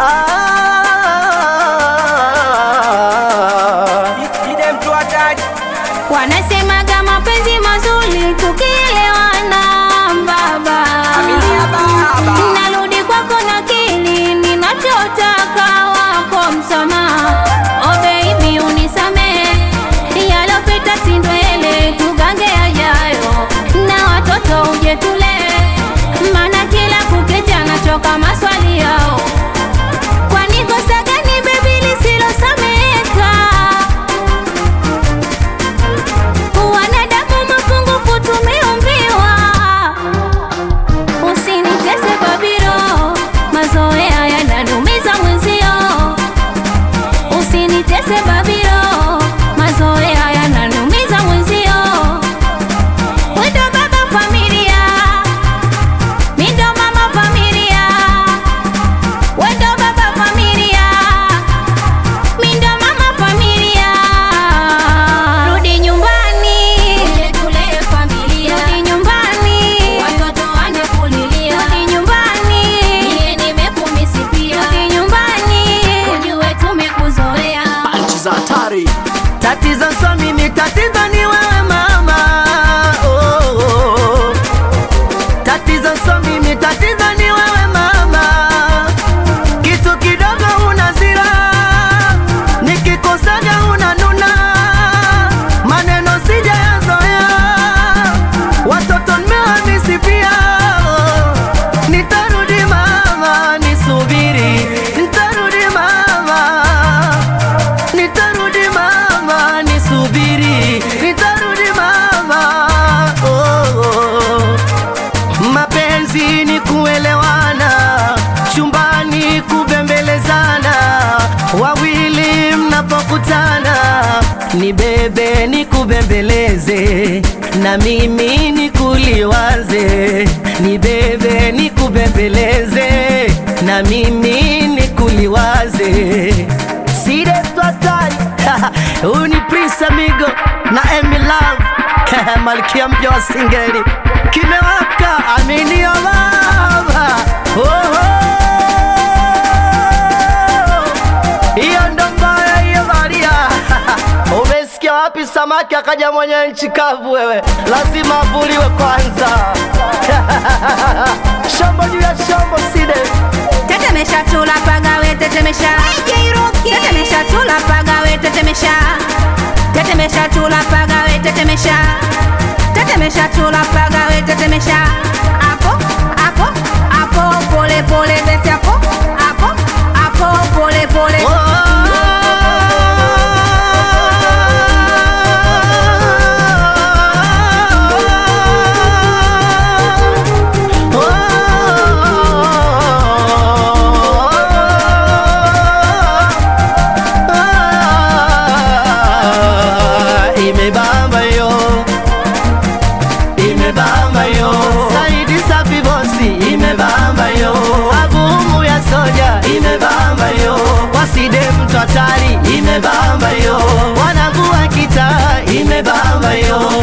Ah. Side mtu hatari Wanasemaga mapenzi mazuri tukielewana, baba. Aminia baba Narudi kwako na kili ninachotaka wako msamaha. Oh baby unisamehe, yalopita si ndwele, tugange yajayo na watoto uje tulee, maana kila kukicha nachoka maswali yao. Kwani kosa gani baby lisilosameka? Wanadamu mapungufu tumeumbiwa, usinitese babiro, mazoea yananumiza mwenzio. Usinitese babiro, mazoea yananumiza mwenzio. Wendo baba familia, mi ndo mama familia. Wendo baba familia, mi ndo mama familia. Rudi nyumbani, tulee familia. Rudi nyumbani, watoto wanakulilia. Rudi nyumbani, mie nimekumisi pia. Rudi nyumbani, ujue tumekuzoea. Nchi za hatari. Tatizo sio mimi, tatizo ni wewe mama. Oh, oh, oh. Tatizo sio mimi, tatizo ni wewe mama. Kitu kidogo unazira, nikikosaga unanuna, maneno sijayazoea, watoto nimehamisi pia. Nitarudi mama, nisubiri, nitarudi mama nitarudi mama, nisubiri, nitarudi mama. Oh, oh. Mapenzi ni kuelewana, chumbani kubembelezana, wawili mnapokutana, ni bebe ni kubembeleze, na mimi ni kuliwaze, ni bebe ni kubembeleze, na mimi ni kuliwaze Side Twatari Huyu ni Prince Amigo na Emi Love Malkia mpya wa singeli Kimewaka aminio baba oh, oh. Hiyo ndo mbaya hiyo Maria Umesikia wapi samaki akaja mwenye nchi kavu wewe Lazima avuliwe kwanza Shombo juu ya shombo Side Tetemesha tula pagawe tetemesha Tetemesha tula pagawe tetemesha Tetemesha tula pagawe tetemesha Tetemesha tula pagawe tetemesha Apo apo apo pole pole besi apo apo apo pole pole Imebamba yo, imebamba yo, Saidi Safi Bosi, imebamba yo, Agumu ya soja, imebamba yo, Waside mtu hatari, imebamba yo, Wanagua kitaa, imebamba yo,